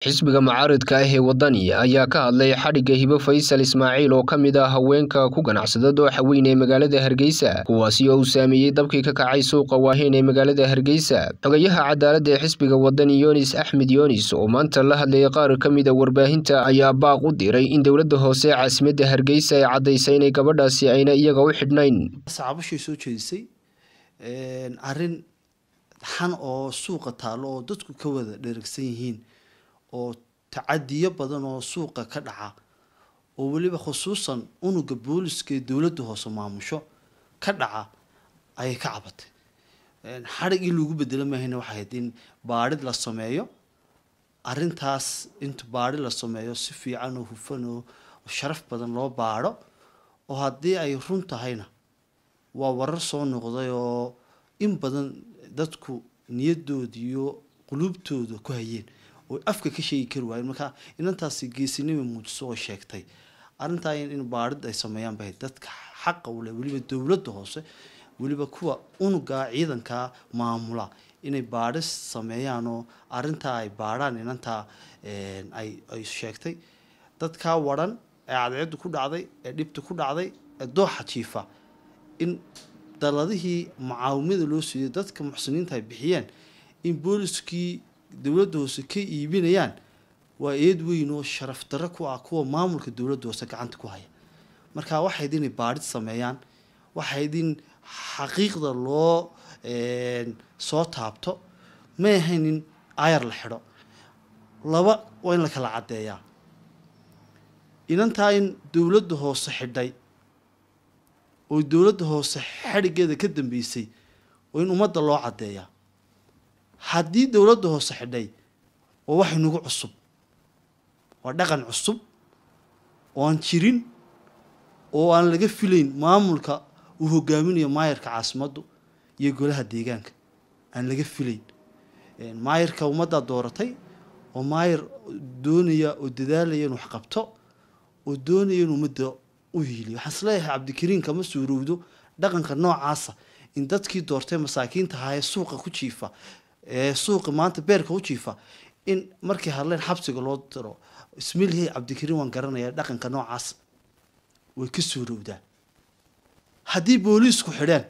xisbiga mucaaridka ah ee waddani ayaa ka hadlay xadhigga hibo faysal ismaaciil oo ka mid ah haweenka ku ganacsada dooxa weyn ee magaalada hargeysa kuwaasi oo uu saameeyey dabkii ka kacay suuqa waaheyn ee magaalada hargeysa xogayaha cadaaladda ee xisbiga waddani yunis axmed yunis oo maanta la hadlayay qaar ka mid a warbaahinta ayaa baaq u diray in dowladda hoose ee caasimadda hargeysa ay caddaysay inay gabadhaasi ayna iyaga u xidhnayn sacaabashay soo jeedisay arrin xan oo suuqa taallo oo dadku ka wada dheragsan yihiin oo tacadiyo badan oo suuqa ka dhaca oo weliba khusuusan unuga booliska ee dowladda hoose maamusho ka dhaca ayay ka cabatay xadhig in lagu bedelo maahayna waxay ahayd in baadhid la sameeyo arrintaas inta baadhi la sameeyo si fiican oo hufan oo sharaf badan loo baadho oo haddii ay run tahayna waa warar soo noqday oo in badan dadku niyadooda iyo quluubtooda ku hayeen oo afka ka sheegi kari waayeen marka inantaasi geesinima muujiso oo sheegtay arrintaa in baadhid ay sameeyaan bay dadka xaqa u leh weliba dowladda hoose weliba kuwa unuga ciidanka maamula inay baadhis sameeyaan oo arrintaa ay baadhaan inantaa ay ay sheegtay dadkaa waran ee cadceeddu ku dhacday ee dhibta ku dhacday ee dooxa jiifa in daladihii mucaawimada loo siiyay dadka muxsiniinta ay bixiyeen in booliskii dowladda hoose ka iibinayaan waa eed weyn oo sharaf darro ku ah kuwa maamulka dowladda hoose gacanta ku haya marka waxayd inay baadhid sameeyaan waxayd in xaqiiqda loo soo taabto may ahayn in ayar la xidho laba waa in la kala caddeeyaa inantaa in dowladda hoose xidhay oo dowladda hoose xadhiggeeda ka dambeysay oo in ummadda loo caddeeyaa haddii dowladda hoose xidhay waa wax inagu cusub waa dhaqan cusub oo aan jirin oo aan laga filayn maamulka uu hogaaminayo maayarka caasimaddu iyo golaha deegaanka aan laga filayn maayarka ummaddaa dooratay oo maayar doonaya oo dadaalaya in wax qabto oo doonaya in ummadda u hiiliyo waxaan isleeyahay cabdikariin kama suurowdo dhaqanka noocaasa in dadkii doortay masaakiinta ahaa ee suuqa ku jiifa ee suuqa maanta beerka u jiifa in markay hadleen xabsiga loo diro ismilyahay cabdikariin waan garanaya dhaqanka noocaas way ka suurowdaa haddii booliisku xidheen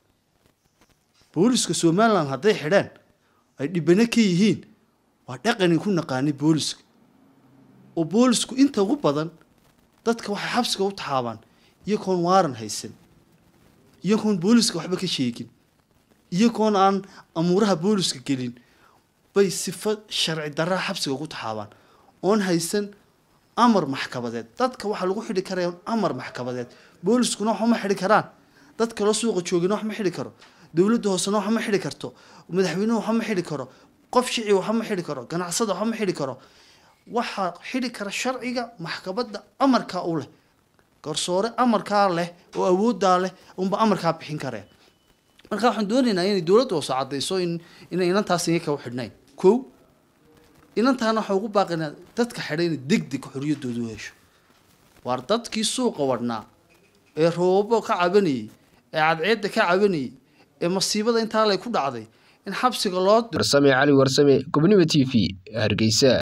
booliiska somalilan hadday xidheen ay dhibano ka yihiin waa dhaqani ku naqaanay booliska oo boolisku inta ugu badan dadka waxay xabsiga u taxaabaan iyagoon waaran haysan iyagoon booliska waxba ka sheegin iyagoon aan amuuraha booliska gelin bay sifo sharci darraa xabsiga ugu taxaabaan oon haysan amar maxkamadeed dadka waxaa lagu xidhi karaya amar maxkamadeed booliskuna wax ma xidhi karaan dad kaloo suuqa joogina wax ma xidhi karo dowladda hoosena wax ma xidhi karto madaxweynuhu wax ma xidhi karo qof shici wax ma xidhi karo ganacsada wax ma xidhi karo waxaa xidhi kara sharciga maxkamadda amarkaa u leh garsoore amarkaa leh oo awooddaa leh unba amarkaa bixin karee marka waxaan doonaynaa inay dowladda hoose caddayso in inay inantaas iga ka u xidhnayn kow inantaana waxaa ugu baaqinaa dadka xidhay inay deg deg xorriyaddooda u hesho waar dadkii suuqa wadhnaa ee roobabo ka cabanayay ee cadceedda ka cabanayay ee masiibada intaa lay ku dhacday in xabsiga loo warsame cali warsame gobnimo t v hargeysa